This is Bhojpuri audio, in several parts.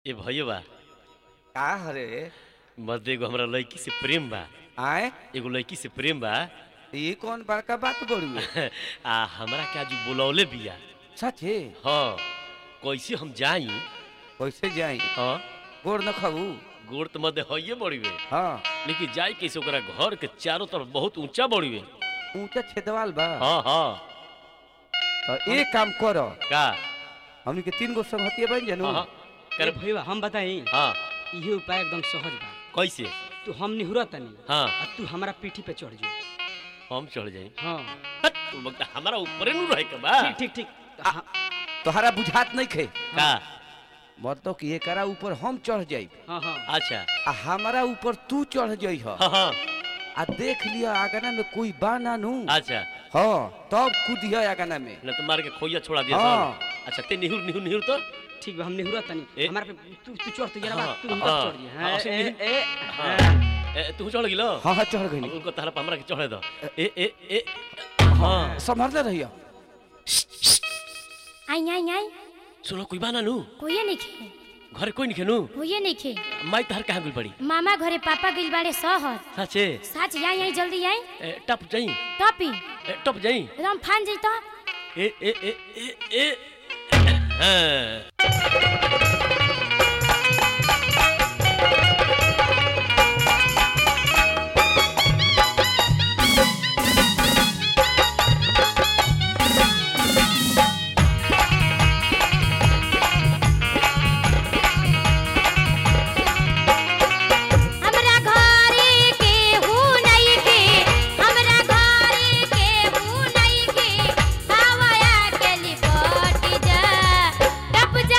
ए भैया का हरे मर्द एगो हमरा लड़की से प्रेम बा आए एगो लड़की से प्रेम बा ये कौन बड़का बात बोलू आ हमरा के आज बुलौले बिया सचे हाँ कैसे हम जाई कैसे जाई हाँ गोड़ न खाऊ गोड़ तो मध्य हइये बड़ी वे हाँ लेकिन जाई कैसे ओकरा घर के चारों तरफ बहुत ऊंचा बड़ी वे ऊंचा छेदवाल बा हाँ हाँ तो एक काम करो का हमनी के तीन गो संगतिया बन जानू हाँ हाँ अरे कर भैया हम बताई हाँ इहे उपाय एकदम सहज बा कैसे तू हम निहुरा तनी हाँ आ तू हमारा पीठी पे चढ़ जो हम चढ़ जाई हाँ हट, तू बगता हमारा ऊपर नु रहे के बा ठीक ठीक ठीक हाँ, तोहरा बुझात नहीं खे का मतलब कि एकरा ऊपर हम चढ़ जाई हाँ हाँ अच्छा आ हमारा ऊपर तू चढ़ जाई ह हाँ हाँ आ देख लिया आगना में कोई बा ना नू अच्छा हाँ तब कूदिया आगना में न तो मार के खोइया छोड़ा दिया हाँ। सब अच्छा ते निहुर निहुर निहुर तो ठीक बा हम निहुरा तनी ए- हमारा पे तू तू चढ़ तू जरा हाँ, बात तू हम हाँ, चढ़ जे हाँ, हाँ, उसे ए निहुर- ए हाँ। हाँ। ए, तू चढ़ गिलो हाँ हाँ चढ़ अब गई उनको तहरा पे हमरा के चढ़े दो ए ए ए हाँ संभरले रहिया आई आई आई सुनो कोई बाना नु कोई नहीं खे घर कोई नहीं खेनु होइए नहीं खे माई तहर कहाँ गुल पड़ी मामा घरे पापा गइल बाड़े शहर साचे साच आई आई जल्दी आई ए, टप जाई टॉपी ए, टप जाई एकदम फान जई तो ए ए ए ए ए हाँ हमरा घरे के हु नहीं के हमरा घरे के हु नहीं के हवाया के लिपट जा टप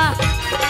बा